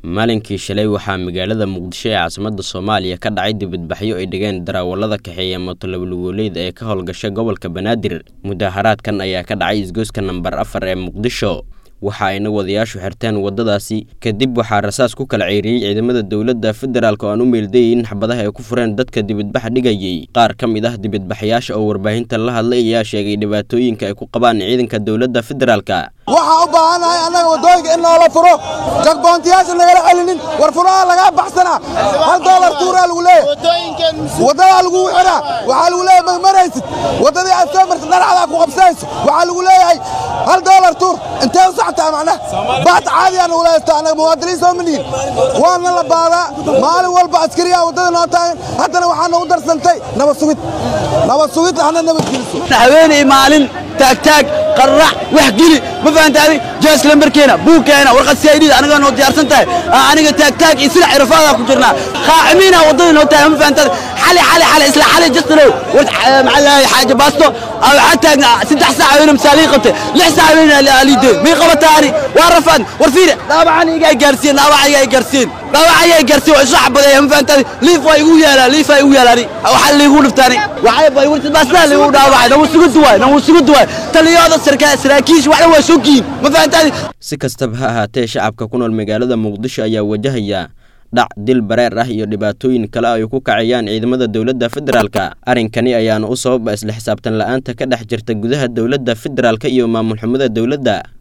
maalinkii shalay waxaa magaalada muqdisho ee caasimadda soomaaliya ka dhacay dibadbaxyo ay dhigeen darawallada kaxeeya motolablugooleyda ee ka howlgasha gobolka banaadir mudaharaadkan ayaa ka dhacay isgoyska nambar afar ee muqdisho waxa ayna wadayaashu xirteen waddadaasi kadib waxaa rasaas ku kala ceyriyey ciidamada dowladda federaalk oo aan u meeldayeyn xabadaha ay ku fureen dadka dibadbaxa dhigayey qaar ka mid ah dibadbaxayaasha oo warbaahinta la hadlay ayaa sheegay dhibaatooyinka ay ku qabaan ciidanka dowladda federaalka waxaa u baahannahay annaga waddooyinka in noola furo jagboontiyaasha nagala celinin war furaha lagaa baxsanaa hal doolar tuuraa lagu leeyahay waddadaa laguu xidhaa waxaa lagu leeyahay magmaraysid waddadii aad soo martid dharcadaa ku qabsanayso waxaa lagu leeyahay hal doolar tuur intee u saxtaa macnaha baata caadiyaa nagu leeysta annaga muwaadiniin soo manihin waana la baadaa maalin walba askariyaa waddada noo taagan haddana waxaa nagu darsantay nabad sugid nabad sugid hana nabad geliso haweeney maalin taagtaag qarrac wax geli ma fahantaadi jaas lambarkeena buugkeena warqad siaydhida anigaa noo diyaarsan tahay aniga taagtaag iyo sila cirafaadaa ku jirnaa qaacimiina waddadii noo tahay ma fahantaadi xali xali xali isla xali jastalow war maxaa lahay xaaja baasto waxaa taagna saddex saac haweeney misaalii qabtay lix saac haweeney aliideen may qabataani waa rafaan war fiiri dhaawacan igaa gaarsiin dhaawac igaa gaarsiin dhaawac igaa gaarsiin waa isu xabadeeya ma fahantaadi liif waa igu yaalaa liif waa igu yaalaani waxaa liigu dhiftaani waxay bay wartid baastaa liigu dhaawacay nagu sugu duwaay nagu sugu duwaay taliyada saraakiisha waxna waa soo ma fahantaadi si kastaba ha ahaatee shacabka ku nool magaalada muqdisho ayaa wajahaya dhac dil bareer ah iyo dhibaatooyin kale ay ku kacayaan ciidamada dowladda federaalka arrinkani ayaana u sababa isla xisaabtan la'aanta ka dhex jirta gudaha dowladda federaalka iyo maamul xumada dowladda